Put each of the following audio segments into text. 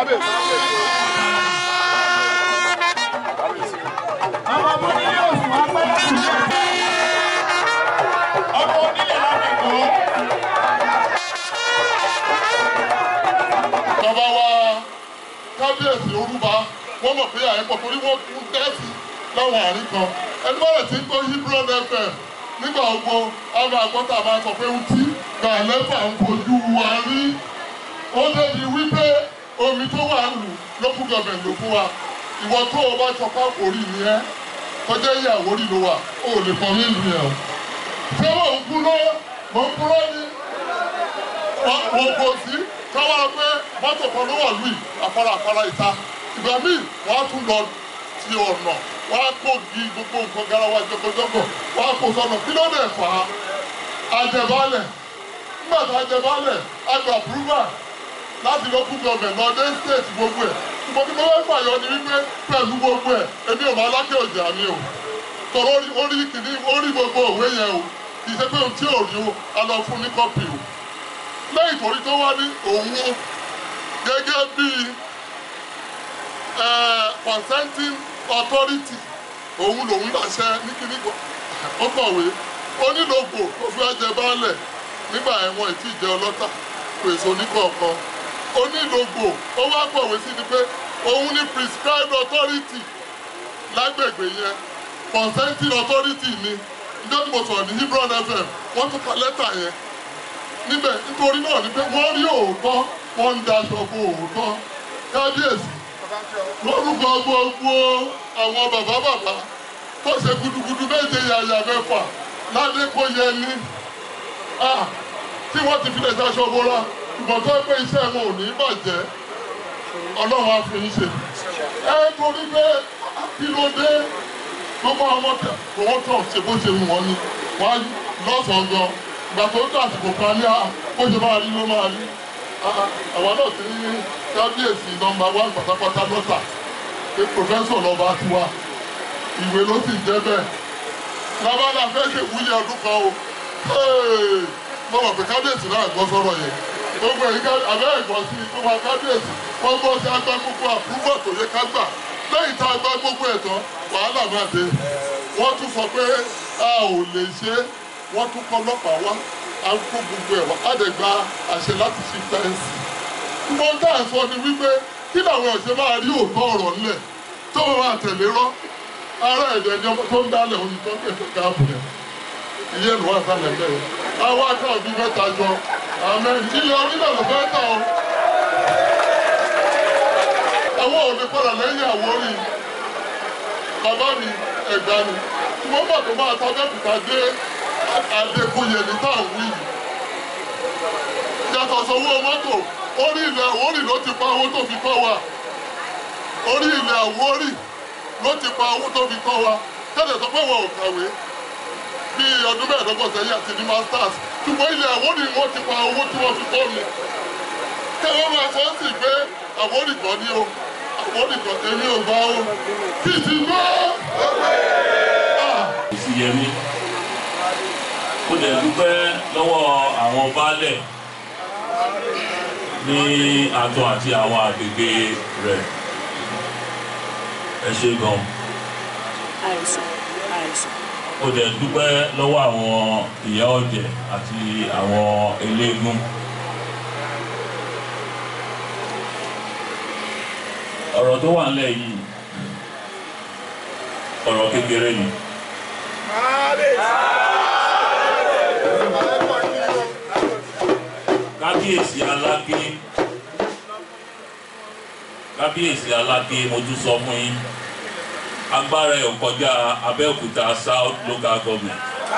Àwọn ọmọ onílé òsùn apẹ́lẹ́ kù ní ọmọ onílé láti kọ́. bàbá wa kábíyèsí orúba wọ́n mọ̀ pé àyẹ̀pọ̀ torí wọ́n kú tẹ́sí láwọn àárín kan ẹni bọ́lẹ̀ tí ń gbọ́ hebron fm nígbà gbogbo àwọn àgbọ̀tà máa sọ pé ntí gàlẹ́fà ń fojú wa rí ó débi wípé omi tó wà lù lókùn gọbẹ̀ ló fún wa ìwọ tó o bá sọ pé àkórí ni ẹ tọjá ìyàwó rí ló wà ó lè fọ mí lù yẹn o ṣé mò ń kú lọ mò ń kú lọ ni wọ́n kò sí káwá pé mọ́tò kan ló wà lùi àfárá àfárá ìta ìgbà míì wọ́n á tún lọ ti ọ̀nà wọ́n á kó gi gbogbo nǹkan garawa jọgọjọgọ wọ́n á kó sọ́nà kí ló dé fà á àjẹbálẹ̀ nígbà tó àjẹbálẹ̀ àgbà púrúmà láti lọ kú gọbẹ̀ lọ dé state gbogbo ẹ̀ ṣùgbọ́n kí ló wá fàyọ ni wípé pẹ̀lú gbogbo ẹ̀ èmi ò máa lákẹ́ òjà mi o tọrọ orí kìíní orí gbogbo òwe yẹn o kì í ṣe pé ohun tí ò rí o a lọ fún ní kọ́pì o lẹ́yìn torí tó wá ní òun gẹ́gẹ́ bí consenting authority òun lòun láṣẹ ní kíní ó kọ̀wé onílògbò tó fi ẹjẹ baálẹ̀ nígbà ẹ̀wọ̀n ìtì ìjẹ́ ọlọ́tà pèsè oníkọ̀ọ̀kan onílògbò ó wá kọ̀wé sí ni pé òun ní prescribed authority lágbègbè yẹn consenting authority ni ìjọba tí mo sọ̀rọ̀ ní hebron fm wọ́n tún ka lẹ́tà yẹn níbẹ̀ nítorí náà ni pé wọ́n rí òótọ́ wọ́n ń daṣọ bo òótọ́ kábíyèsí lórúkọ gbogbo àwọn bàbá bàbá tó ṣe gudugudu méje yàyà mẹ́fà ládékòyẹ ní tí wọ́n ti fi lè daṣọ bora ìgbọ̀n tó pé iṣẹ́ wọn ò ní bàjẹ́ ọlọ́run á fi ń ṣe ẹ torí pé kí ló dé gbogbo àwọn tẹ̀ kò wọ́n tọ̀ ṣe bó ṣe wù wọ́n ni wọ́n á lọ́sàn-án gan ìgbà tó dà àsìkò kan ní bó ṣe máa rí ló máa rí àwọn náà ti ní kábíyèsí nọmba wán pátápátá lọ́tà pé pòfẹ́sọ̀ lọ́ba ti wá ìwé ló sì jẹ́ bẹ́ẹ̀ lábàlá fẹ́ ṣe wúyẹ ọdún kan o mo mọ̀ pé kábíyèsí náà gbọ́ sọ́rọ̀ yẹn gbogbo èyí abẹ́ ẹ̀gbọ́n sí i tó wá kábíyèsí wọ́n gbọ́ sí agbá gbogbo àpúrúbọ̀ tó yẹ ká gbà lẹ́yìn tá a gbá gbogbo ẹ̀ tán wàhálà máa dé wọ́n tún sọ pé a ò lè ṣe é wọ́n tún kọ́ ọlọ́pàá wá à ń kó gbogbo ẹ̀ wá á dẹ̀ gba àṣẹ láti ṣí fẹ́ǹsì. wọ́n dá sọ ni wípé kí làwọn ọ̀ṣẹ́ máa rí òótọ́ ọ̀rọ̀ ńlẹ̀ tó wọ́n máa tẹ̀lé rọ́ ara ẹ̀jẹ̀ ni ọmọ tó ń dálẹ̀ òun tó ń pè fún káàbù rẹ̀ ìyẹn ló wà sálẹ̀ bẹ́ẹ̀ àwa káà bí mẹ́ta jọ àmẹ́ ilé onílẹ̀ ló fẹ́ tà ọ́ àwọn òde padà lẹ́yìn àwórí bàbá mi ẹ̀gbá ni wọ́n bọ̀ tó máa tábẹ́kùtà dé Adékúnyè ní táwọn wí yìí. Yàtọ̀ sọ́wọ́ mọ́tò, orí ilẹ̀ Àwórì ló ti pa owó tó fi kọ́ wa. Orí ilẹ̀ Àwórì ló ti pa owó tó fi kọ́ wa. Tẹ́lẹ̀ sọ pé wọn ò kàwé bí ọdún mẹ́ẹ̀ẹ́dọ́gbọ̀n sẹ́yìn àti ní masters. Ṣùgbọ́n ilẹ̀ Àwórì wọ́n ti pa owó tí wọ́n fi kọ́ mi. Kẹ́wọ́n máa sọ sí pé Àwórì kan ní o. Àwórì kan èmi ò bá o. Kì í ti gbọ́. Ìsìyẹmí ó dẹ̀ dúpẹ́ lọ́wọ́ àwọn baálẹ̀ ní àtọ̀ àti àwọn àgbègbè rẹ̀ ẹ ṣe gan. àìsàn àìsàn. ó dẹ̀ dúpẹ́ lọ́wọ́ àwọn ìyá ọ̀jẹ̀ àti àwọn eléégún. ọ̀rọ̀ tó wà nílẹ̀ yìí ọ̀rọ̀ kékeré ni. kábíyèsí aláké kábíyèsí aláké mo tún sọ fún yín agbára ẹ̀ ò kọjá abẹ́òkúta south local government.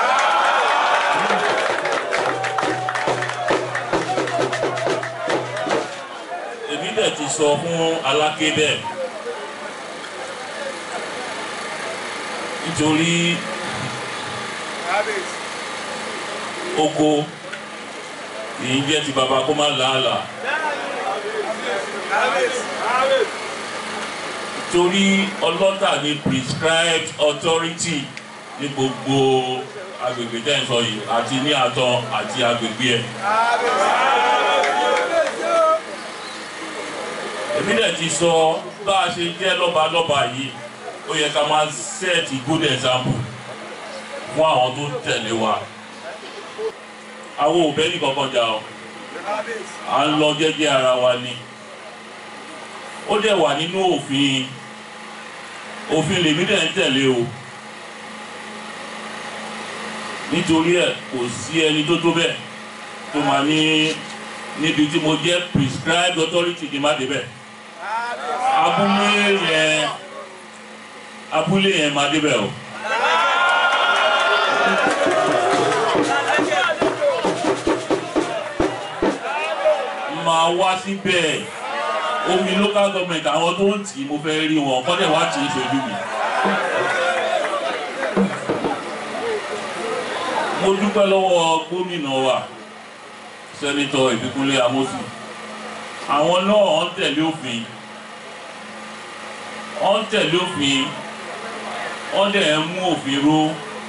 èmi dẹ̀ ti sọ fún aláké bẹ́ẹ̀ nítorí oko kìí jẹ́ ti baba kó má làálàá. torí ọlọ́tà ní prescribed authority ní gbogbo agbègbè tẹ́ ń sọ yìí àti ní àtọ àti agbègbè ẹ̀. èmi dẹ̀ ti sọ bá a ṣe jẹ́ lọ́balọ́ba yìí ó yẹ ká máa set good example fún àwọn tó tẹ̀lé wa àwọn òbẹ́ nìkan kan jà ọ́ à ń lọ jẹ́jẹ́ ara wa ni ó dẹ̀ wà nínú òfin òfin lèmi dẹ̀ ń tẹ̀lé o nítorí ẹ̀ kò sí ẹni tó tó bẹ́ẹ̀ tó máa ní níbi tí mo jẹ́ prescribed authority kí n má débẹ̀ abúlé yẹn abúlé yẹn má débẹ̀ o. máa wá síbẹ̀ omi local government àwọn tó ń tì í mo fẹ́ rí wọn kọ́dẹ̀ wá tì í ṣojú mi. mo dúpẹ́ lọ́wọ́ gómìnà wa sẹ́nitọ́ ìbíkúnlé amósùn àwọn náà ń tẹ̀lé òfin wọ́n ń tẹ̀lé òfin wọ́n dẹ̀ ń mú òfin ró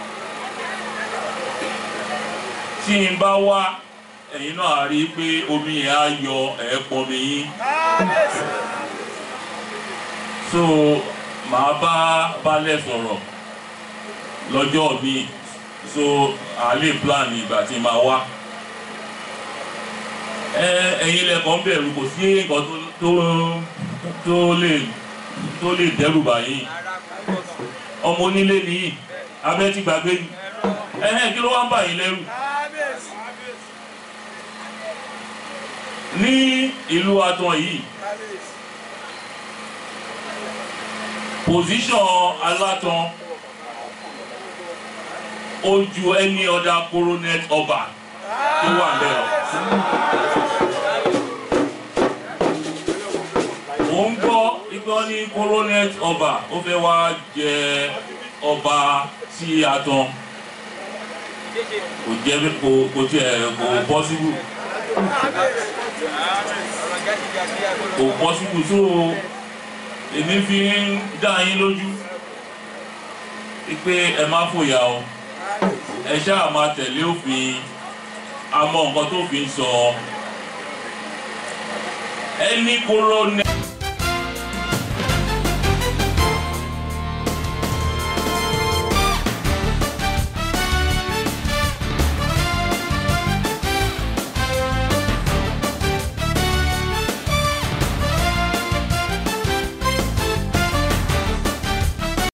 tí n bá wá ẹ̀yin náà á rí i pé omi yẹn á yọ ẹ̀ẹ́pọ̀ mi yín so màá bá balẹ̀ sọ̀rọ̀ lọ́jọ́ mi so à lè plan ìgbà tí màá wá ẹ ẹ̀yin lẹ́kọ̀ọ́ ń bẹ̀rù kò sí nǹkan tó tó tó lè tó lè dẹ́rù báyìí ọmọ onílé nìyí abẹ́ ti gbàgbé ni ẹ̀hẹ́n kí ló wá ń bà yín lẹ́rù. ní ìlú Aton yìí position Alátan ó ju any other coronet ọba tó wà lẹ́yìn. ó ń gbọ́ igbó ní coronet ọba ó fẹ́ wá jẹ ọba sí Aton kò jẹ́ kò kò tiẹ̀ kò possible kò possible so èmi fi ń dá yín lójú pé ẹ má fòyà o ẹ ṣáà máa tẹ̀lé òfin a mọ nǹkan tó fi ń sọ ẹni coronet.